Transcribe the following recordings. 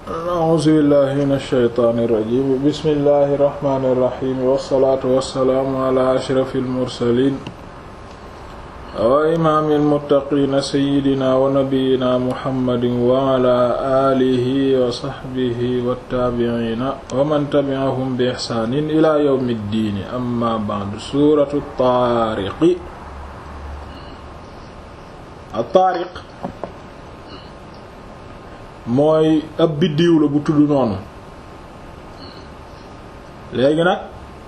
a'uuzu billahi min ash-shaytaani rajiim bismillahi rahmaani rahiim wassalaatu wassalaamu ala ashrafil mursaliin wa imaamil muttaqiina sayyidina wa nabiyyina muhammadin wa ala aalihi wa sahbihi wattaabi'iina wa man tabi'ahum bi ihsaanin ila yawmi ddiini amma ba'du suuratu taariqi at-taariq mooy ab biddiw la bu tudd noonu léegi nag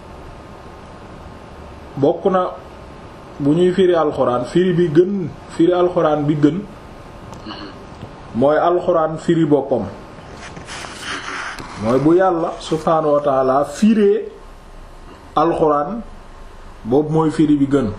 bokk na bu ñuy firi alxuraan firi bi gën firi alxuraan bi gën mooy alxuraan firi boppam mooy bu yàlla subhaanahu wa taala firee alxuraan boobu mooy firi bi gën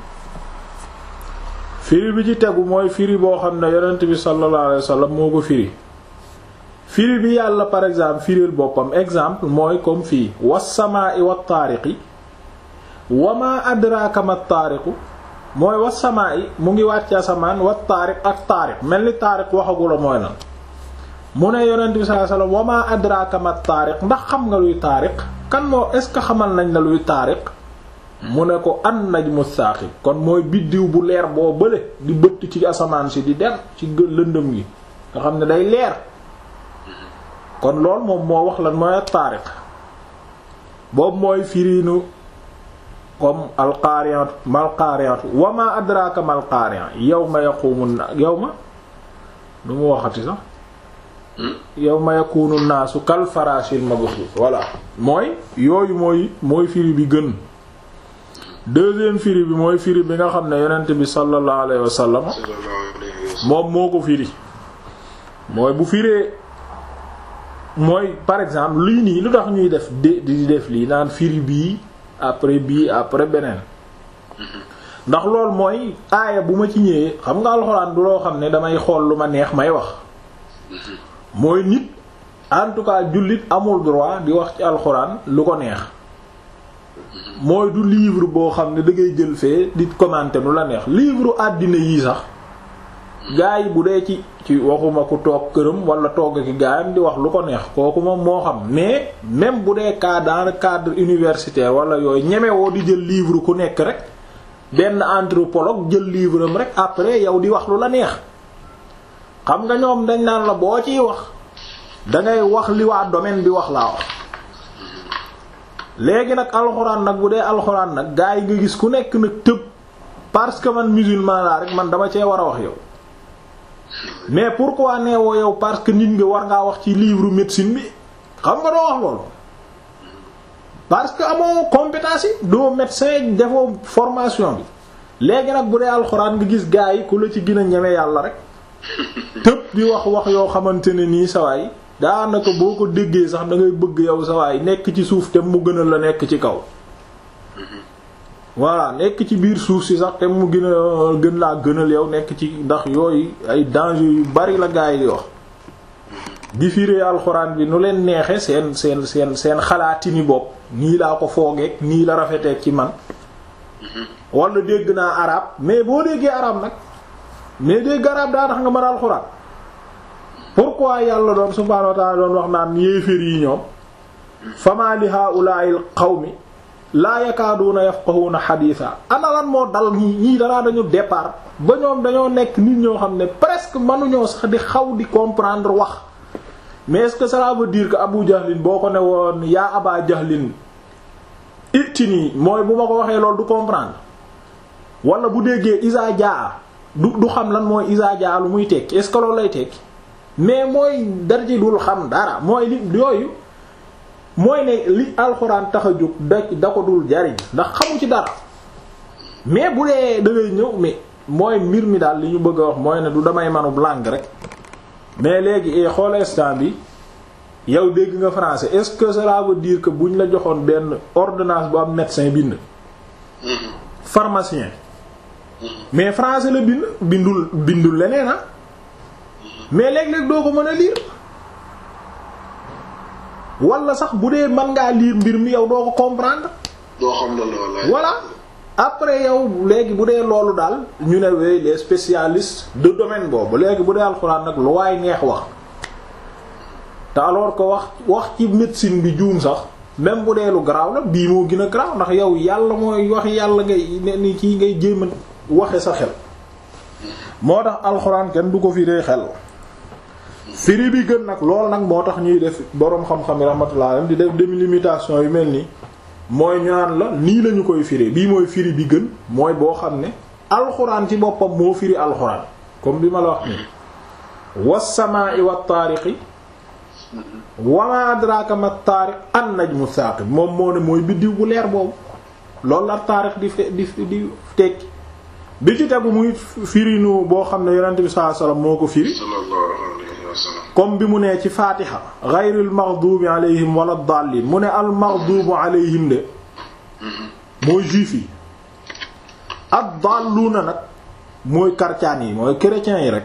firi bi ci tegu mooy firi boo xam ne yonent bi sallallahu alayhi wasallam moo ko firi firi bi yàlla par exemple firil boppam exemple mooy comme fii wassamaa'i wat taariqi wama adraka ma taariqu mooy wassamaa'i mu ngi wàcc asamaan wat taariq ak taariq mel ni taariq waxagula mooy lan mu ne yonent bi sallallahu alayhi wasallam wama adraka ma taariq ndax xam nga luy taariq kan moo est ce que xamal nañ la luy taariq mu ne ko an najmu saaqib kon mooy biddiw bu leer boo bële di bëtt ci asamaan si di dem ci lëndëm gi nga xam ne day leer kon loolu moom moo wax lan mooy taariq boobu mooy firiinu comme alqaari'atu malqaari'atu wa ma adraka malqaari'a yawma yaqumu yawma lu mu waxati sax yawma yakunu naasu kal farashil mabthus voilà mooy yooyu mooy mooy firi bi gën deuxième firi bi mooy firi bi nga xam ne yonent bi sallallahu alayhi wa sallam moom moo ko firi mooy bu firee mooy par exemple lii nii lu tax ñuy def di di def lii naan firi bii après bii après beneen ndax loolu mooy aaya bu ma ci ñëwee xam nga alxuraan du loo xam ne damay xool lu ma neex may wax mooy nit en tout cas jullit amul droit di wax ci alxuraan lu ko neex mooy du livre boo xam ne da ngay jël fee di commenter nu la neex livre àddina yii sax gaa yi bu dee ci ci waxuma ku toog këram wala toog ki gaayam di wax lu ko neex kooku moom moo xam mais même bu dee cas dans le cadre universitaire wala yooyu ñemewoo di jël livre ku nekk rek benn anthropologue jël livre am rek après yow di wax lu la neex xam nga ñoom dañ naan la boo ciy wax dangay wax li waa domaine bi wax laa wax léegi nag alxuraan nag bu dee alxuraan nag gaa yi nga gis ku nekk nag tëb parce que man musulman laa rek man dama cee war a wax yow mais pourquoi neewoo yow parce que nit nga war ngaa wax ci livre médecine bi xam nga doo wax loolu parce que amoo compétence yi doo médecin defoo formation bi léegi nag bu dee alxuraan nga gis gaa yi ku la ci gën a ñeme yàlla rek tëb di wax wax yoo xamante ne nii sawaay daanaka boo ko déggee sax da ngay bëgg yow sawaay nekk ci suuf te mu gënal la nekk ci kaw voilà nekk ci biir suuf si sax te mu gën a gën laa gënal yow nekk ci ndax yooyu ay danger yu bari la gaa yi di wax di firee alxuraan bi nu leen neexe seen seen seen seen xalaati ni bopp nii laa ko foogeek nii la rafeteek ci man wala dégg naa arab mais boo déggee arab nag mais dégg arab daa tax nga mën alxuraan pourquoi yàlla doon subhaanahu wa ta'ala doon wax naan yéeféer yi ñoom fama li haa'ula'il qawmi laa yakaaduuna yafqahuuna xadiisa ana lan moo dal ñii ñii danaa dañu départ ba ñoom dañoo nekk nit ñoo xam ne presque mënuñoo sax di xaw di comprendre wax mais est-ce que cela veut dire que Abu Jahlin boo ko ne woon yaa Aba Jahlin itini mooy bu ma ko waxee loolu du comprendre wala bu déggee isa jaa du du xam lan mooy isa jaa lu muy tekki est-ce que loolu lay tekki mais mooy dara ji dul xam dara mooy li yooyu mooy ne li alxuraan tax a jóg da da ko dul jariñ ndax xamu ci dara mais bu dee da ngay ñëw mais mooy mbir mi daal li ñu bëgg a wax mooy ne du damay manub langue rek mais léegi xool instant bi yow dégg nga français est-ce que cela veut dire que buñ la joxoon benn ordonnance bu am médecin bind pharmacien mais français la bind bindul bindul leneen ah mais léeg-léeg doo ko mën a lire wala sax bu dee mën ngaa lire mbir mi yow doo ko comprendre. doo xam ne loolu voilà après yow léegi bu dee loolu daal ñu ne wey les spécialistes de domaine boobu léegi bu dee alxuraan nag lu waay neex wax te alors que wax wax ci médecine bi juum sax même bu dee lu garaaw la bii moo gën a garaaw ndax yow yàlla mooy wax yàlla ngay ne ni kii ngay jéem a waxe sa xel moo tax alxuraan kenn du ko fi dee xel firi bi gën nag lool nag moo tax ñuy def boroom xam-xam yi rahmatullah di def délimitation yu mel nii mooy ñu naan la nii lañu koy firi bii mooy firi bi gën mooy boo xam ne alxuraan ci boppam moo firi alxuraan comme bi ma la wax nii was-samaa'i wat-taariqi wa ma adraka ma taariq an najmu saaqib moom moo ne mooy biddiw bu leer boobu loolu la taariq di fe di di tekki bi ci tegu muy firinu boo xam ne yonent bi sallallahu alayhi wasallam moo ko firi comme bi mu nee ci faatiha ghayril maghdubi alayhim wala dallin mu ne al maghdubu alayhim de mooy juif yi ad dalluna nag mooy karcaan yi mooy chrétiens yi rek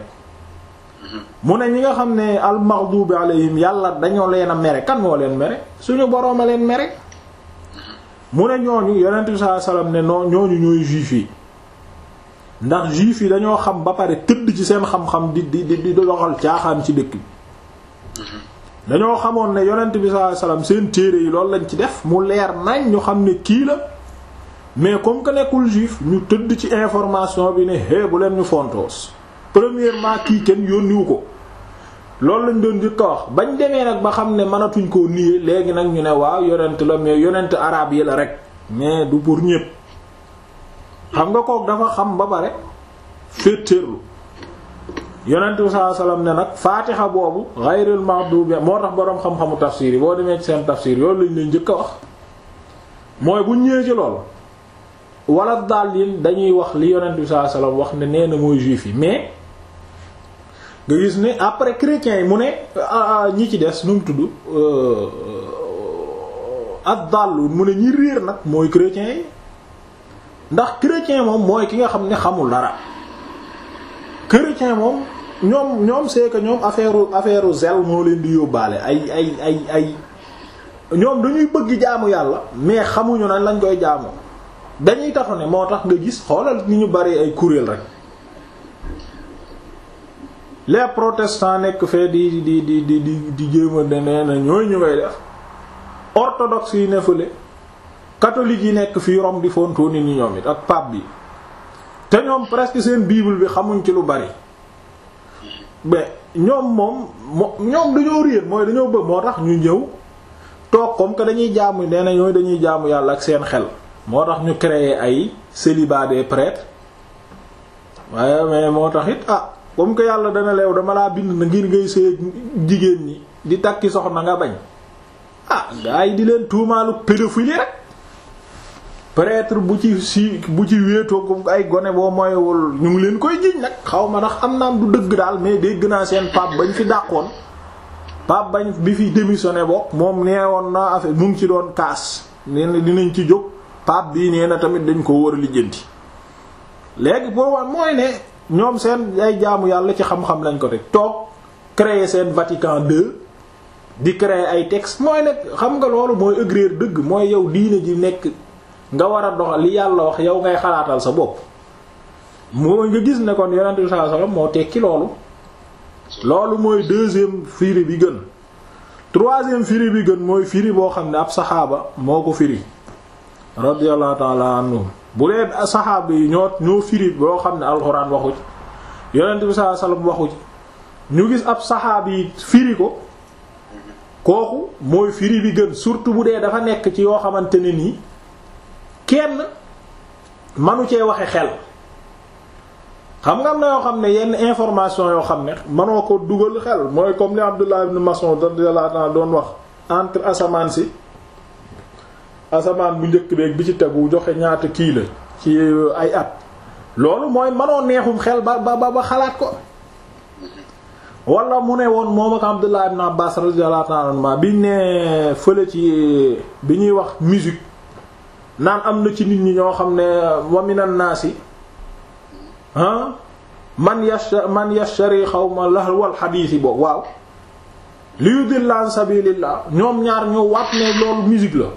mu ne ñi nga xam ne al maghdubi alayhim yàlla dañoo leen a mere kan moo leen mere suñu boroom a leen mere mu ne ñooñu yonent bi sallallahu alayhi wasallam ne noo ñooñu ñooy juif yi ndax juif yi dañoo xam ba pare tëdd ci seen xam-xam di di di di doxal caaxaan ci dëkk bi dañoo xamoon ne yonent bi sallallahu alayhi wasallam seen téere yi loolu lañ ci def mu leer nañ ñu xam ne kii la mais comme que nekkul juif ñu tëdd ci information bi ne hé bu leen ñu fontoos premièrement kii kenn yónniwu ko loolu lañ doon njëkk a wax bañ demee nag ba xam ne mënatuñ koo nier léegi nag ñu ne waaw yonent la mais yonent arabe yi la rek mais du pour ñépp xam nga kook dafa xam ba pare féetéerlu yonent bi sallallahu alayhi wasallam ne nag faatixa boobu ghayril maghdubi moo tax boroom xam-xamu tafsir yi boo demee ci seen tafsir yoolu lañ leen njëkk a wax mooy bu ñëwee ci lool wala daalin dañuy wax li yonent bi sallallahu alayhi wasallam wax ne nee na mooy juif yi mais nga gis ne après chrétiens yi mu ne ñi ci des nu mu tudd ak dallun mu ne ñi réer nag mooy chrétiens yi ndax chrétien moom mooy ki nga xam ne xamul dara chrétien moom ñoom ñoom c'est que ñoom affaire affaire zèle moo leen di yóbbaale ay ay ay ay ñoom dañuy bëgg jaamu yàlla mais xamuñu nañ lañ koy jaamoo dañuy taxu ne moo tax nga gis xoolal ni ñu bari ay kuréel rek les protestants nekk fee di di di di di di jéema ne nee na ñooy ñu ngay def orthodoxe yi ne fële catholique yi nekk fii Rome di fontoo nit ñi ñoom it ak pape bi te ñoom presque seen bible bi xamuñ ci lu bari mais ñoom moom mo ñoom dañoo réer mooy dañoo bëgg moo tax ñu ñëw toog comme que dañuy jaamu nee na ñooy dañuy jaamu yàlla ak seen xel moo tax ñu créer ay célibat des prêtres waaye mais moo tax it ah comme que yàlla dana leew dama laa bind na ngir ngay see jigéen ñi di takki soxna nga bañ ah gaa yi di leen tuumaalu pédophilie rek prêtre bu ci si bu ci wéetoo ko ay gone boo moywul ñu ngi leen koy jiñ nag xaw ma ndax am naam du dëgg daal mais dégg naa seen pape bañ fi dàqoon pape bañ bi fi démissionné bokk moom neewoon na affaire mu ngi ci doon kaas nee na dinañ ci jóg pape bii nee na tamit dañ ko war a lijjanti léegi pour wan mooy ne ñoom seen ay jaamu yàlla ci xam-xam lañ ko teg toog créer seen Vatican II di créer ay textes mooy ne xam nga loolu mooy ëgréer dëgg mooy yow diine ji nekk nga war a doxal li yàlla wax yow ngay xalaatal sa bopp moo nga gis ne kon yonent bi sallallahu alayhi wasallam moo tekki loolu loolu mooy deuxième firi bi gën troisième firi bi gën mooy firi boo xam ne ab saxaaba moo ko firi radiyallahu ta'ala anhum bu dee saxaaba yi ñoo ñoo firi boo xam ne alxuraan waxu ci yonent bi sallallahu alayhi wasallam waxu ci ñu gis ab saxaaba yi firi ko kooku mooy firi bi gën surtout bu dee dafa nekk ci yoo xamante ne nii kenn manu cee waxe xel xam nga am na yoo xam ne yenn information yoo xam ne manoo ko dugal xel mooy comme li Abdullah ibn Mas'ud radiyallahu anhu doon wax entre asamaan si asamaan bu njëkk beeg bi ci tegu joxe ñaata kii la ci ay at loolu mooy manoo neexum xel ba ba ba xalaat ko wala mu ne woon moom ak Abdullah ibn Abbas radiyallahu anhu biñ ne fële ci bi ñuy wax musique naan am na ci nit ñi ñoo xam ne wa minan naasi ah man yasha man yashari xawma lahwal xadiisi boobu waaw li yudilla an sabilillah ñoom ñaar ñoo waat ne loolu musique la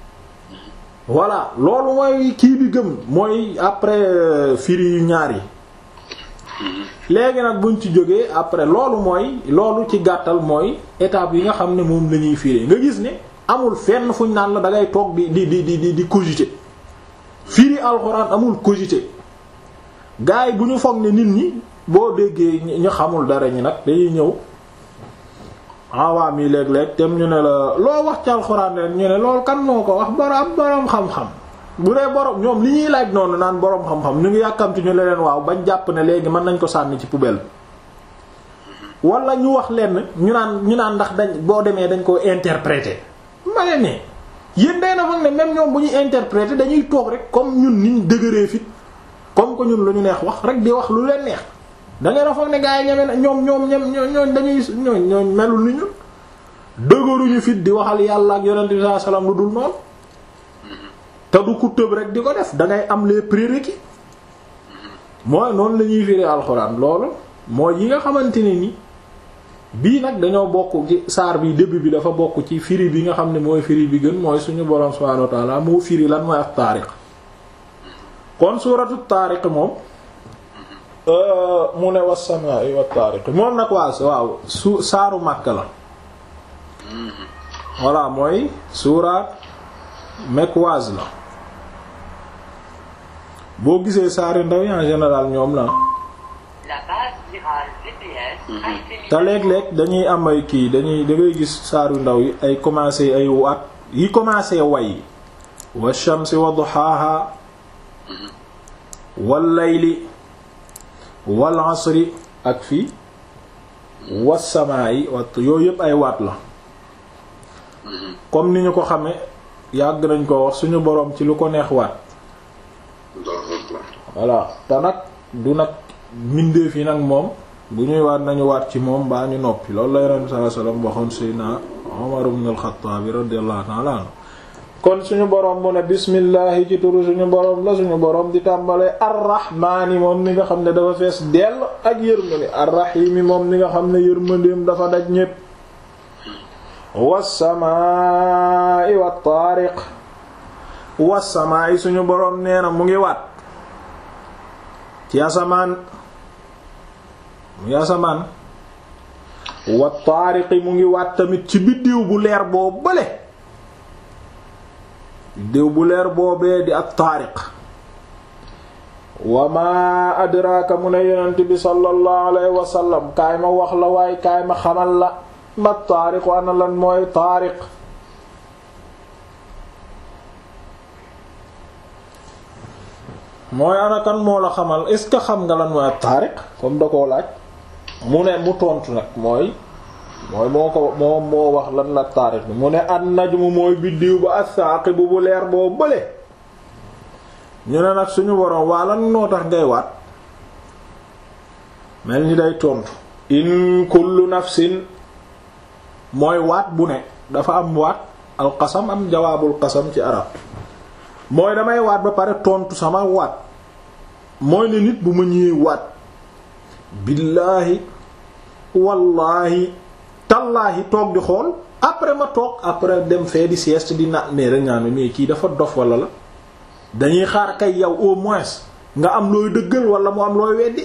voilà loolu mooy kii bi gëm mooy après firi yu ñaar yi léegi nag buñ ci jógee après loolu mooy loolu ci gàttal mooy étape yi nga xam ne moom la ñuy firé nga gis ne amul fenn fuñ naan la da ngay toog di di di di di cogiter firi alxuraan amul cogiter gars yi bu ñu foog ne nit ñi boo déggee ñu xamul dara ñi nag dañuy ñëw awaam yi léeg-léeg tem ñu ne la loo wax ci alxuraan leen ñu ne loolu kan moo ko wax borom borom xam-xam bu dee borom ñoom li ñuy laaj noonu naan borom xam-xam ñu ngi yàkkamti ñu leen waaw bañ jàpp ne léegi mën nañ ko sànni ci poubelle wala ñu wax lenn ñu naan ñu naan ndax dañ boo demee dañ ko interpréter ma ne ne yéen day na foog ne même ñoom bu ñuy interpréter dañuy toog rek comme ñun niñ dëgëree fit comme que ñun lu ñu neex wax rek di wax lu leen neex da ngay foog ne gars yi ñeme na ñoom ñoom ñoom ñooñ dañuy ñooñ ñooñ melul ni ñun dëgëruñu fit di waxal yàlla ak yonent bi sallallahu alayhi wasallam lu dul noonu te du ku tëb rek di ko def da ngay am les prérequis mooy noonu la ñuy firi alxuraan loolu mooy yi nga xamante ne ni bii nag dañoo bokk ci saar bi début bi dafa bokk ci firi bi nga xam ne mooy firi bi gën mooy suñu borom subhaanahu wa ta'ala moo firi lan mooy ak taariq kon suuratu taariq moom mu ne was samaa'i wat taariq moom nag waa waaw su saaru Makka la voilà mooy suuraat mecquoise la boo gisee saari ndaw yi en général ñoom la La base virale GPS a été mise te léeg-léeg dañuy am ay kii dañuy da ngay gis saaru ndaw yi ay commencé ay waat yi commencé way wa shamsi wa duhaaha wal layli wal asri ak fii was samaa'i wat yooyu yépp ay waat la comme ni ñu ko xame yàgg nañ ko wax suñu boroom ci lu ko neex waat voilà te nag du nag mbindeef yi nag moom bu ñuy waat nañu waat ci moom baa ñu noppi loolu la yonent sallallahu alayhi wasallam waxoon Seydina Umar ibn al-Khattab radiyallahu ta'ala anhu kon suñu boroom mu ne bismillahi ci turu suñu boroom la suñu boroom di tàmbalee arrahmaani moom ni nga xam ne dafa fees dell ak yërmande arrahimi moom ni nga xam ne yërmandeem dafa daj ñépp wassamaa'i wat taariq wassamaa'i suñu boroom nee na mu ngi waat ci asamaan mu ngi asamaan wa taariqi mu ngi waat tamit ci biddiw bu leer boo bële biddiw bu leer boobee di ak taariq wa ma adraka mu ne yonent bi sallallahu alayhi wa sallam kaay ma wax la waaye kaay ma xamal la ma taariqu ana lan mooy taariq mooy ana kan moo la xamal est-ce que xam nga lan mooy taariq comme da koo laaj mu ne mu tontu nag mooy mooy moo ko moo moo wax lan la taariq bi mu ne an najmu mooy biddiw ba as-saqibu bu leer boo bële ñu ne nag suñu boroom waa lan noo tax ngay waat mel ni day tontu in kullu nafsin mooy waat bu ne dafa am waat alqasam am jawaabul qasam ci arab mooy damay waat ba pare tontu sama waat mooy ne nit bu ma ñëwee waat billaahi wallaahi tallaahi toog di xool après ma toog après dem fee di sieste di naan mais rek ñaan mais kii dafa dof wala la dañuy xaar kay yow au moins nga am looy dëggal wala mu am looy weddi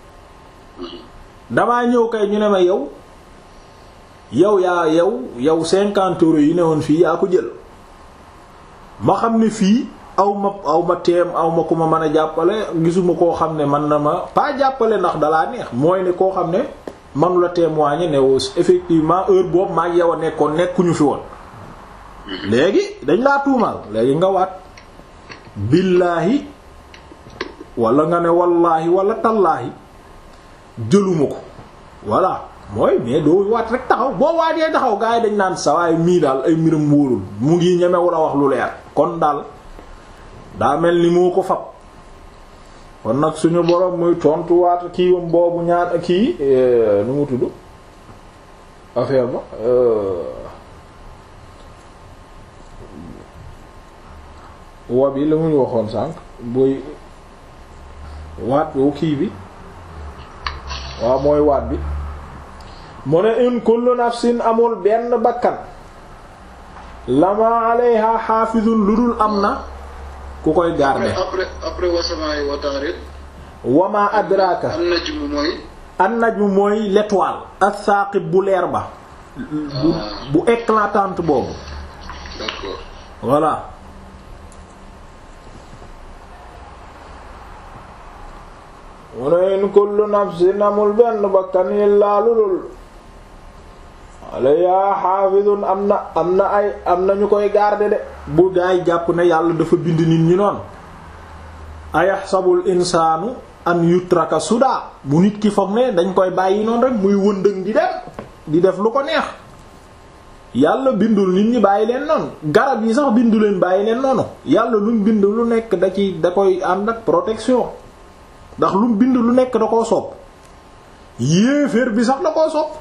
damaa ñëw kay ñu ne ma yow yow yaa yow yow cinquante euros yi ne woon fii yaa ko jël ma xam ne fii aw ma aw ma teem aw ma ku ma mën a jàppale gisuma koo xam ne man na ma pas jàppale ndax dalaa neex mooy ne koo xam ne manu la témoigner ne effectivement heure boobu maa yow a nekkoon nekkuñu fi woon léegi dañ laa tuumaal léegi nga waat billaahi wala nga ne wallaahi wala tallaahi jëluma ko voilà mooy mais doo waat rek taxaw boo waatee taxaw gars yi dañ naan sawaay mii daal ay mbiram wóorul mu ngi ñemewu la wax lu leer kon daal daa mel ni moo ko fab kon nag suñu borom muy tontu waat kii wam boobu ñaan kii nu mu tudd affaire ba wa bi la muy waxoon sànq buy waat wu kii bi waaw mooy waat bi mu ne in kullu nafsin amul benn bakkan lama alayha xaafizun lu dul am na ku koy garder après après wasamaay wa taariq wama adraka an najmu mooy an najmu mooy l'étoile as-saqib bu leer ba bu bu éclatante boobu d'accord voilà mu ne in kullu nafsin amul benn bakkan illaa lulul alayha xaafidun am na am na ay am na ñu koy garder de bu gaay jàpp ne yàlla dafa bind nit ñi noonu ayaxsabul insaanu an yutraka suda bu nit ki foog ne dañ koy bàyyi noonu rek muy wëndëng di dem di def lu ko neex yàlla bindul nit ñi bàyyi leen noonu garab yi sax bindu leen bàyyi leen noonu yàlla lu mu bind lu nekk da ci da koy ànd ak protection ndax lu mu bind lu nekk da koo sopp yéeféer bi sax da koo sopp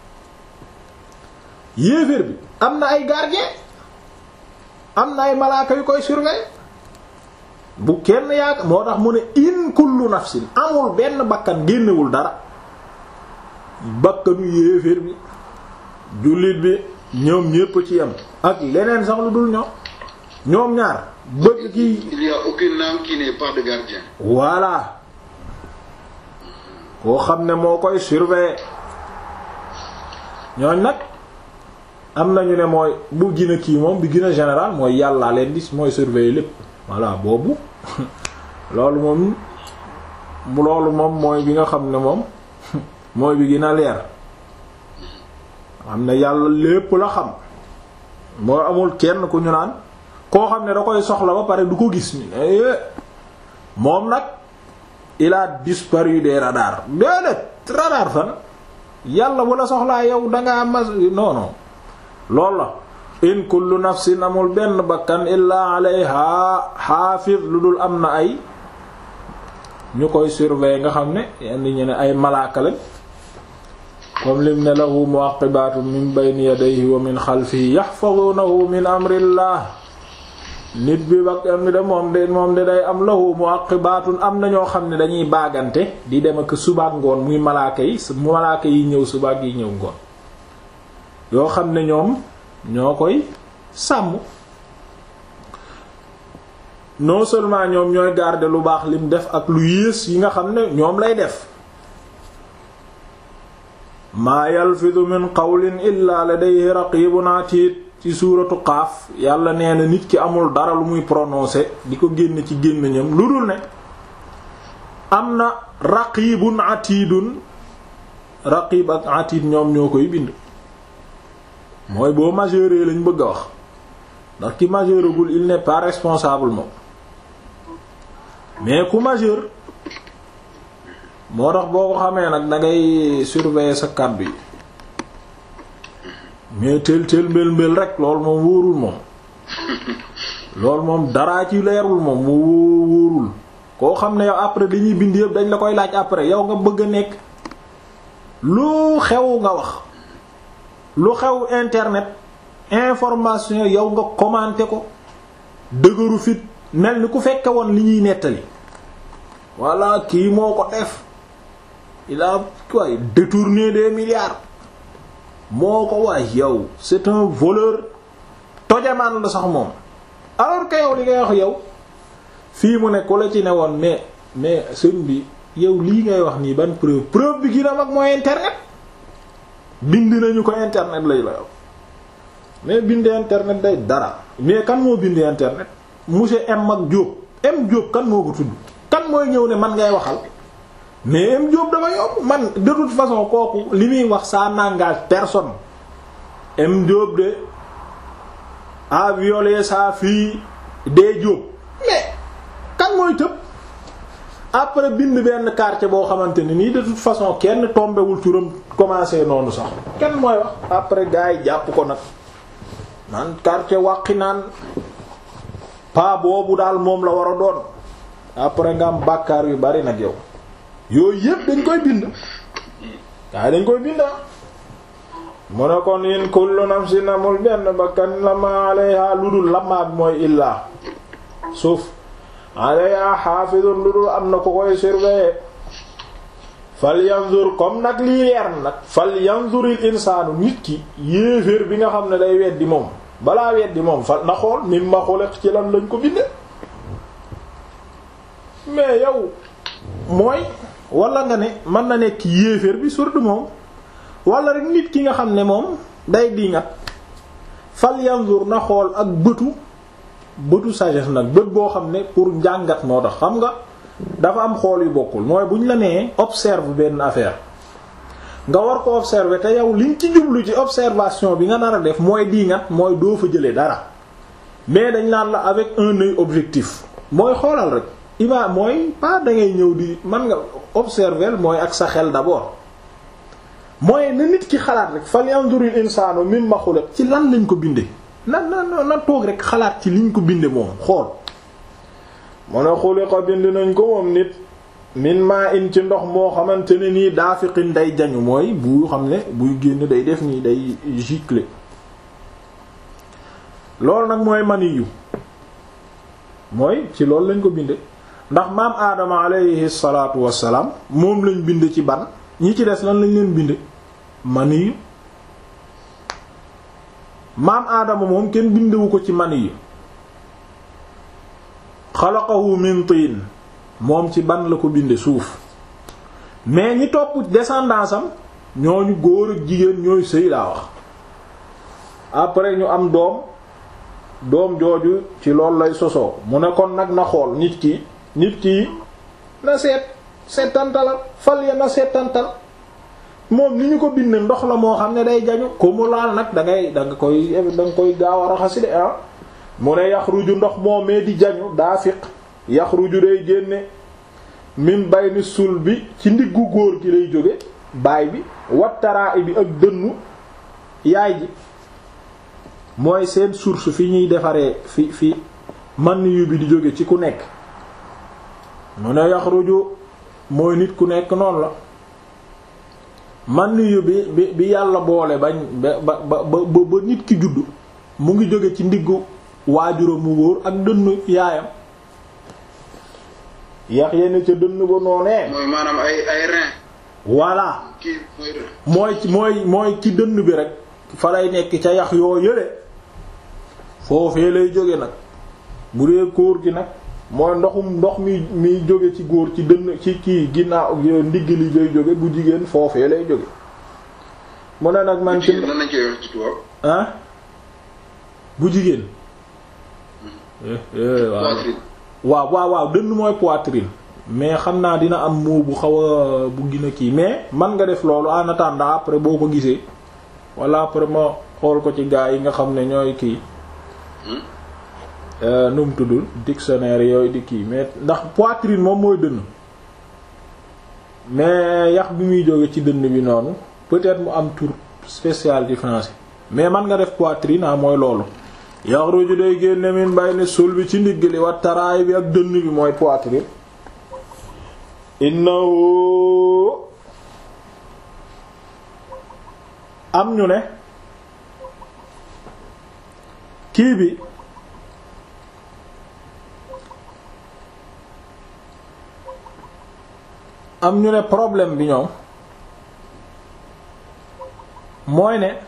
yéeféer bi am na ay gardien am na ay malaaka yu koy surveiller bu kenn yaag moo tax mu ne in kullu nafsin amul benn bakkan génnewul dara bakkanu yéeféer bi jullit bi ñoom ñépp ci yam ak leneen sax lu dul ñoom ñoom ñaar bëgg ki il y a aucune âme qui n'est pas de gardien voilà koo xam ne moo koy surveiller ñooñ nag am nañu ne mooy bu gën a kii moom bi gën a général mooy yàllaa leen di mooy surveiller lépp voilà boobu loolu moom loolu moom mooy bi nga xam ne moom mooy bi gën a leer xam ne yàlla lépp la xam moo amul kenn ku ñu naan koo xam ne da koy soxla ba pare du ko gis ni moom nag il a disparu des radars déedéet radar fan yàlla bu la soxlaa yow dangaa mas non non loolu la in kullu nafsin amul benn bakkan illaa alayha xaafis lu dul am na ay ñu koy surveiller nga xam ne yenn ñu ne ay malaaka lañ comme lim ne lahu muaqibatun min bayni yadayhi wa min xalfihi yaxfadunahu min amrillah nit bi bakkan bi de moom de moom de day am lahu muaqibatun am na ñoo xam ne dañuy baagante di dem ak subaak ngoon muy malaaka yi malaaka yi ñëw subaak yi ñëw ngoon yoo xam ne ñoom ñoo koy sàmm non seulement ñoom ñooy garder lu baax lim def ak lu yées yi nga xam ne ñoom lay def maa yalfidu min qawlin illa ladayhi raqibun atid ci suuratu qaaf yàlla nee na nit ki amul dara lu muy prononcer di ko génn ci gémmiñam lu dul ne am na raqibun atidun raqib ak atid ñoom ñoo koy bind mooy boo majeure lañ bëgg a wax ndax ki majeuragul il n'est pas responsable moom mais ku majeur moo tax boo ko xamee nag da ngay surveiller sa kàddu yi mais teel teel mbel mbel rek loolu moom wóorul moom loolu moom daraa ci leerul moom mu wóorul koo xam ne yow après dañuy bind yëpp dañ la koy laaj après yow nga bëgg a nekk lu xew nga wax lu xew internet information yow nga commenté ko dëgëru fit mel ni ku fekke woon li ñuy nettali voilà kii moo ko def il a quoi détourné des milliards moo ko waay yow c'est un voleur tojamaan la sax moom alors que yow li ngay wax yow fii mu ne ku la ci ne woon mais mais sëñ bi yow lii ngay wax nii ban preuve preuve bi gën a mag mooy internet bind nañu ko internet lay la yow mais bind internet day dara mais kan moo bind internet monsieur M ak Diop M Diop kan moo ko tudd kan mooy ñëw ne man ngay waxal mais M Diop dafa yomb man de toute façon kooku li muy wax ça n'engage personne M Diop de a violé sa fille des Diop mais kan mooy tëb après bind benn quartier boo xamante ne nii de toute façon kenn tombewul turam commencé noonu sax kenn mooy wax après gars yi jàpp ko nag naan quartier wàqi naan pa boobu daal moom la war a doon après nga am bàkkaar yu bari nag yow yooyu yépp dañ koy bind waaye dañ koy bind mu ne kon in kullu nafsin amul benn bakkan lama alayha lu dul lama bi mooy illaa suuf alayha xaafidun lu dul am na ko koy surveiller fal yanzur comme nag lii leer na nag fal yanzuril insaanu nit ki yéeféer bi nga xam ne day weddi moom balaa weddi moom fal na xool mimma xuliq ci lan lañ ko binde mais yow mooy wala nga ne mën na nekk yéeféer bi surtout moom wala rek nit ki nga xam ne moom day diingat fal yanzur na xool ak bëtu bëtu sagesse nag bët boo xam ne pour njàngat moo tax xam nga dafa am xool yu bokkul mooy bu ñu la nee observe benn affaire nga war ko observer te yow liñ ci jublu ci observation bi nga nar a def mooy diingat mooy doo fa jëlee dara mais dañ naan la avec un œil objectif mooy xoolal rek ima mooy pas da ngay ñëw di man nga observer mooy ak sa xel d'abord mooy na nit ki xalaat rek fal yanzuril insaanu mimma xuliq ci lan lañ ko binde na na na toog rek xalaat ci liñ ko binde moom xool mu ne xuliqa bind nañ ko moom nit min maa in ci ndox moo xamante ne nii daafiqin day jañu mooy bu xam ne buy génn day def nii day gicler loolu nag mooy maniyu mooy ci loolu lañ ko binde ndax maam aadama alayhi salaatu wassalaam moom lañ bind ci ban ñi ci des lan lañ leen binde maniyu maam aadama moom kenn bindewu ko ci maniyu xalaqahu min tin moom ci ban la ko binde suuf mais ñi topp descendance am ñooñu góor ak jigéen ñooy sëy laa wax après ñu am doom doom jooju ci loolu lay sosoo mu ne kon nag na xool nit ki nit ki na seet seetantalal fal ya na seetantal moom ni ñu ko bind ndox la moo xam ne day jañu ko mu laal nag da ngay da nga koy da nga koy gaaw a raxasi de ah mu ne yaxruju ndox moo mee di jañu daa fiq yaxruju day génne min bayni sul bi ci ndiggu góor gi lay jóge baay bi wattaraa bi ak dënnu yaay ji mooy seen source fi ñuy defaree fi fi man yu bi di jóge ci ku nekk mu ne yaxruju mooy nit ku nekk noonu la man yu bi bi bi yàlla boole bañ ba ba ba ba nit ki juddu mu ngi jóge ci ndiggu waajuram mu góor ak dënnu yaayam yax yenn ca dënn ba noonee mooy maanaam ay ay rein voilà kii mooy rein mooy mooy mooy ci dënn bi rek fa lay nekk ca yax yoo yële foofee lay jóge nag bu dee góor gi nag mooy ndoxum ndox mi miy jóge ci góor ci dënn ci kii ginnaaw ndigg li lay jóge bu jigéen foofee lay jóge mu ne nag man ci jigéen lan lañ koy wax ci tubaab ah bu jigéen waaw poitrine waaw waaw waaw dënn mooy poitrine mais xam naa dina am moo bu xaw a bu gën a kii mais man nga def loolu en attendant après boo ko gisee wala après ma xool ko ci gaa yi nga xam ne ñooy kii nu mu tudd dictionnaire yooyu di kii mais ndax poitrine moom mooy dënn mais yax bi muy jóge ci dënn bi noonu peut-être mu am tour spécial ci français mais man nga def poitrine ah mooy loolu yaxruju day génne min bayni sul bi ci ndigg li wa taraay bi ak dënn bi mooy poitrine innahu am ñu ne kii bi am ñu ne problème bi ñoom mooy ne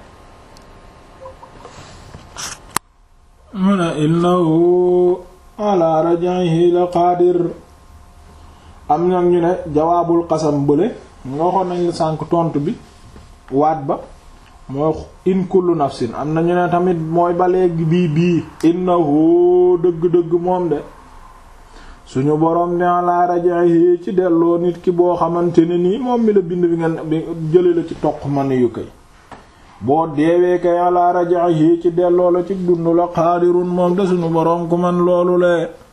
mu ne innahu ala raj'ihi la qadir am ñoom ñu ne jawaabul qasam bële nga waxoon nañ la sànk tontu bi waat ba mooy in kullu nafsin am na ñu ne tamit mooy ba léegi bii bii innahu dëgg-dëgg moom de suñu boroom ne ala raj'ihi ci delloo nit ki boo xamante ne nii moom mi la bind bi ngeen bi jële la ci toq man yu koy boo deewee kay ala raj'ihi ci delloo la ci dund la qaadirun moom de suñu boroom ku man loolu lee